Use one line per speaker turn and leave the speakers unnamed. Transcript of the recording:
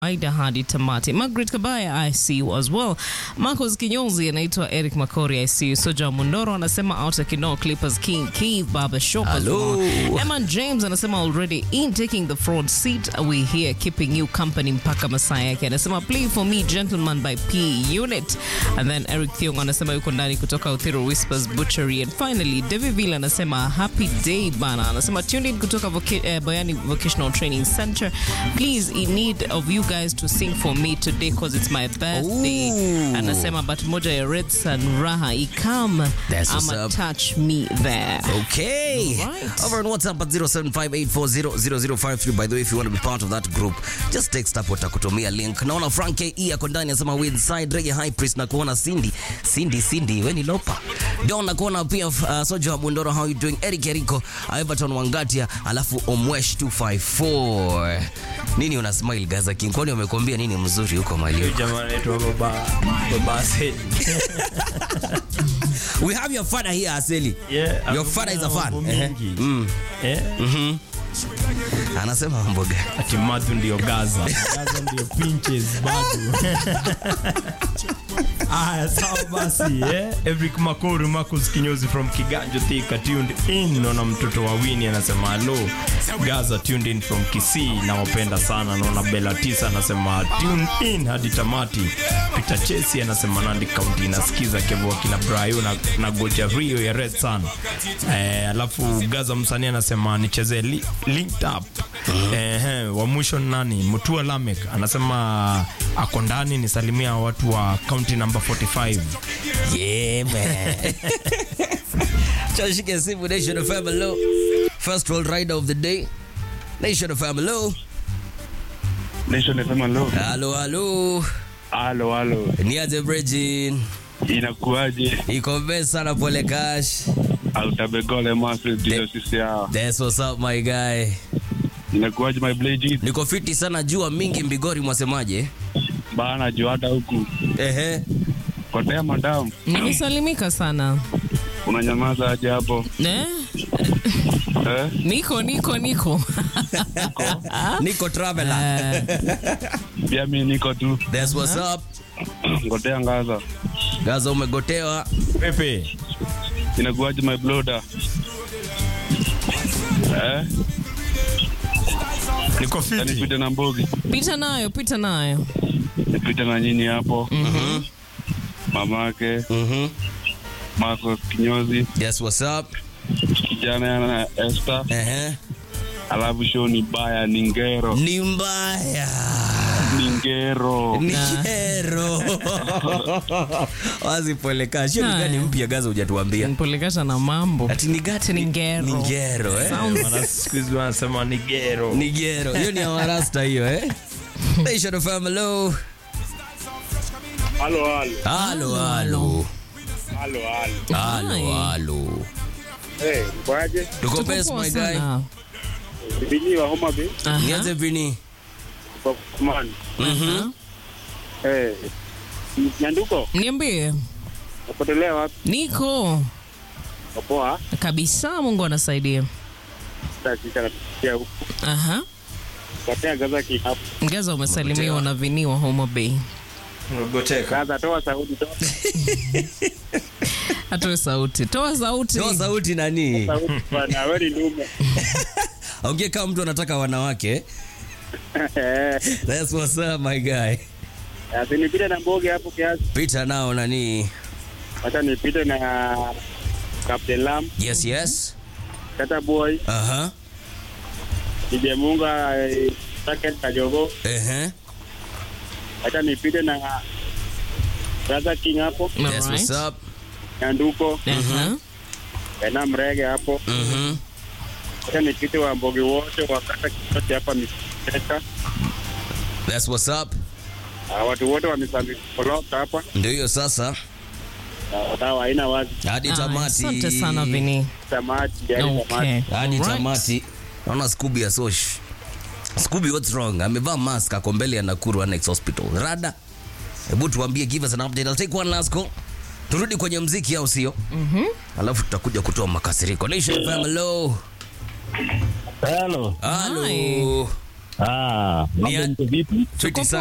Aida hadi tamati. Margaret Kabaya I see you as well. Marcos Kinyozi anaitwa Eric Makori I see you. Soja Mundoro anasema out Kino Clippers King Keith Baba Shop.
Hello.
Eman James anasema already in taking the front seat we here keeping you company mpaka masaa yake. Anasema play for me gentleman by P Unit. And then Eric Thiong anasema yuko ndani kutoka Uthiru Whispers Butchery. And finally Devi Villa anasema happy day bana. Anasema tuned in kutoka voca eh, Bayani Vocational Training Center. Please in need of you guys to sing for me today because it's my birthday.
Ooh.
Anasema but moja ya Red Sun Raha ikam
That's what's
ama
up.
touch me there.
Okay.
Right.
Over on WhatsApp at 0758400053. By the way, if you want to be part of that group, just text up utakutumia link. Naona Frank KE ako ndani anasema with side reggae high priest na kuona Cindy. Cindy Cindy, we ni lopa. Don na kuona pia uh, Soja wa Bundoro how you doing? Eric Eriko, Everton Wangatia, alafu Omwesh 254. Nini una smile Gaza King? Kwani wamekwambia nini mzuri huko mali huko?
jamaa anaitwa baba baba Aseli.
We have your father here Aseli.
Yeah,
Your father is a fan.
mambo
Ehe.
mingi.
Mm.
Eh,
Anasema mambo gani?
ati madu ndio Gaza. Gaza ndio pinches bado. Aya, sawa basi eh. Eric Makori, Marcus Kinyozi from Kiganjo Thika tuned in. Naona mtoto wa Winnie anasema hello. Gaza tuned in from Kisii, nawapenda sana. Naona Bella Tisa anasema tune in hadi tamati. Peter Chesi anasema Nandi County inasikiza Kevo kina Brayo na, na Goja Rio ya Red Sun. Eh, alafu Gaza msanii anasema nichezee li, linked up. Eh, wa mwisho ni nani? Mutua Lamek anasema ako ndani nisalimia watu wa county number 45.
Yeah, man. Chashike simu Nation of Hello. First world rider of the day. Nation of Hello.
Nation FM lo.
Halo, halo.
Halo halo.
Niaje Bridgin.
Inakuaje?
Iko best sana pole cash.
Autabegole masi ndio sisi hao.
That's what's up my guy.
Inakuaje my blade?
Niko fiti sana jua mingi mbigori mwasemaje?
Bana juu hata huku.
Ehe.
Kotea madam.
Nimesalimika sana.
Unanyamaza aje hapo?
Eh?
Eh?
Niko niko niko.
Niko traveler.
Eh,
Pia mimi niko tu.
That's what's up.
Kotea ngaza.
Gaza umegotewa.
Pepe.
Inakuaje my bloda? Eh?
Niko fiti.
Nipite na mbogi.
pita nayo, pita nayo.
Nipite na nyinyi hapo.
Mhm.
Mamake
Mhm.
Marcos Kinyozi,
That's what's up.
kijana na Esther,
Ehe.
alafu show ni baya ni ngero.
Ni mbaya.
Ni ngero.
Ni kero. Wazi pole cash. Hiyo ni
Haya.
gani mpya Gaza hujatuambia?
Nipolekasha na mambo.
Ati ni gati
Ni ngero.
Ni ngero, eh?
Wana siku hizi wanasema ni gero.
Ni gero. Hiyo ni ya warasta hiyo, eh? Nation of Hello.
Halo halo.
Halo, halo.
Halo halo.
Halo,
Hi.
halo.
Eh, kwaje?
Tuko
Tuko
best
poa
my guy.
sana.
Bini wa Homa Bay
Aha.
Nianze vini.
kwa Kuman.
Mhm.
Eh. Nyanduko,
Niambie.
upotelea wapi?
Niko
Poa.
kabisa, Mungu anasaidia.
Sasa napitia huku.
Aha.
Katea gaza kihapo.
Gaza umesalimiwa na Vini wa Homa Bay.
Goteka.
Gaza toa sauti toa
Atoe sauti. Toa sauti.
Toa sauti nani?
sauti bana, wewe ni ndume.
Ongea kama mtu anataka wanawake.
Eh,
That's what's up my guy.
Asi nipite na mboge hapo kiasi.
Pita nao nani?
Acha nipite na Captain Lam,
Yes, yes.
Tata Boy,
Aha.
DJ Munga, eh, Saket Kajogo.
Ehe.
Acha nipite na Gaza King hapo,
That's
Alright.
what's up.
Nyanduko,
Aha.
Ena Mrege hapo.
Mhm.
Acha nipite wa mboge wote wakata kichote hapa Miseka.
That's what's up.
Ah, watu wote wamesambikoloka hapa.
Ndio hiyo sasa.
Ah, Dawa haina wazi.
Hadi
Ah,
tamati.
Asante sana Vini.
Samaki, yani
Okay.
samaki.
Hadi
Alright.
tamati. Naona Scooby ya Sosh. Scooby what's wrong? Amevaa mask ako mbele ya Nakuru Annex Hospital. Rada. Hebu tuambie give us an update. I'll take one last call. Turudi kwenye mziki au sio? Mhm. Alafu tutakuja kutoa makasiriko. Nation FM hello.
Hello.
Hello.
Hi.
Ah,
Ni-
mambo mko vipi?
Fiti sana.